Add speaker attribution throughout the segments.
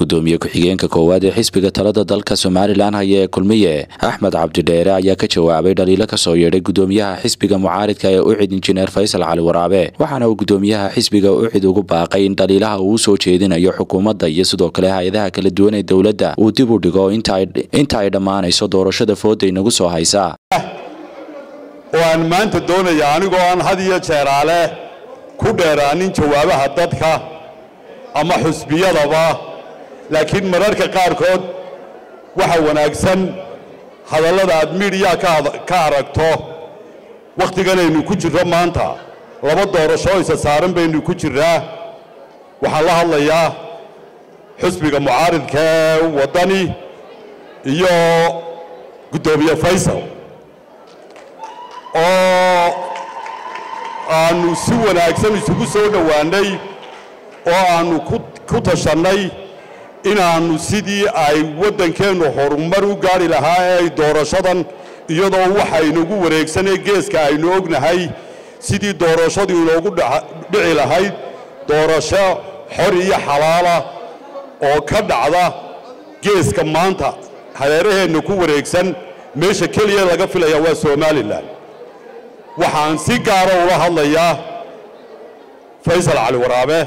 Speaker 1: gudoomiye ku-xigeenka koowaad ee xisbiga talada dalka somalilan haya ee kulmiye axmed cabdidheere ayaa ka jawaabay dhaliilo kasoo yeedhay gudoomiyaha xisbiga mucaaridka ee ucid injineer faysal cali waraabe waxaana uu gudoomiyaha xisbiga ucid ugu baaqay in dhaliilaha uu usoo jeedinayo xukuumadda iyo sidoo kale hay-adaha kala duwan ee dowladda uu dib u dhigo inta ay dhammaanayso doorashada fooda inagu soo haysa
Speaker 2: oo aan maanta doonaya anigoo aan had iyo jeeraale ku dheeraanin jawaabaha dadka ama xusbiyadaba laakiin mararka qaarkood waxa wanaagsan hadallada aad miidhiyaa ka aragto wakhtiganaynu ku jirro maanta laba doorasho isa saaran baynu ku jirraa waxaan la hadlayaa xusbiga mucaaridka ee waddani iyo guddoomiye faysal oo aannu si wanaagsan isugu soo dhowaannay oo aannu ku tashannay inaannu sidii ay waddankeennu horumar u gaadhi lahaa ee ay doorashadan iyadoo waxaynugu wareegsanee geeska aynu ognahay sidii doorashadu inoogu dhici lahayd doorasho xor iyo xalaala oo ka dhacda geeska maanta hareeraheenna ku wareegsan meesha keliya laga filaya waa somalilan waxaan si gaara ula hadlayaa faysal cali waraabe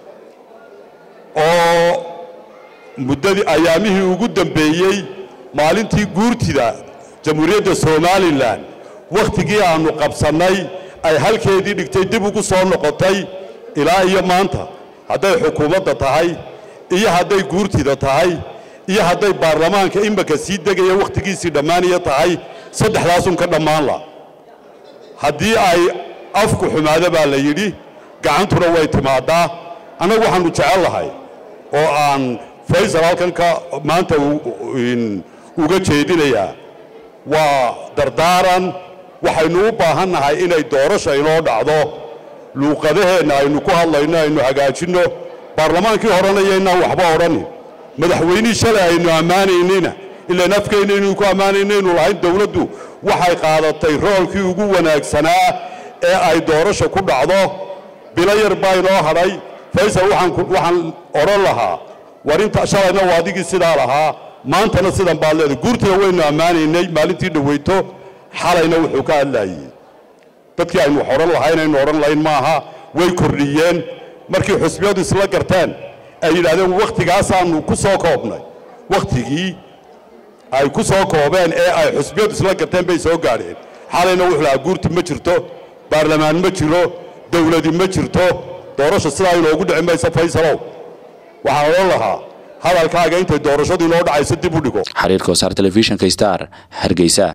Speaker 2: oo muddadii ayaamihii ugu dambeeyey maalintii guurtida jamhuuriyadda somalilan wakhtigii aannu qabsannay ay halkeedii dhigtay dib ugu soo noqotay ilaa iyo maanta hadday xukuumadda tahay iyo hadday guurtida tahay iyo hadday baarlamaanka imaka sii degaya wakhtigiisii dhammaanaya tahay saddexdaasun ka dhammaan la haddii ay afku xumaado baa la yidhi gacantuna way timaaddaa annagu waxaannu jecel lahay oo aan faysal halkan ka maanta uga jeedinayaa waa dardaaran waxaynu u baahan nahay inay doorasha inoo dhacdo luuqadaheenna aynu ku hadlayno aynu hagaajinno baarlamaankii horena yaynaan waxba odhanin madaxweynihii shalay aynu ammaanaynayna ilaan afkeenna inuu ku ammaanaynaynu lahayn dowladdu waxay qaadatay roolkii ugu wanaagsanaa ee ay doorasha ku dhacdo bilo yar baa inoo hadhay faysal waxaan odhan lahaa war inta shalayna waa adigii sidaa lahaa maantana sidan baad leedahay guurtina waynu ammaanaynay maalintii dhaweyto xalayna wuxuu ka hadlaayey dadkii aynu wax odhan lahayn aynu odhan lahayn maaha way kordhiyeen markii xusbiyadu isla garteen ay yidhahdeen wakhtigaasaannu ku soo koobnay wakhtigii ay ku soo koobeen ee ay xusbiyadu isla garteen bay soo gaadheen xalayna wuxuu lahaa guurti ma jirto baarlamaan ma jiro dawladi ma jirto doorasha sidaa inoogu dhici maysa faysalow waxaan odhan lahaa hadalkaaga intay doorashadu inoo dhacayso dib u dhigo
Speaker 1: xiriirka wasaar telefishinka star hargeysa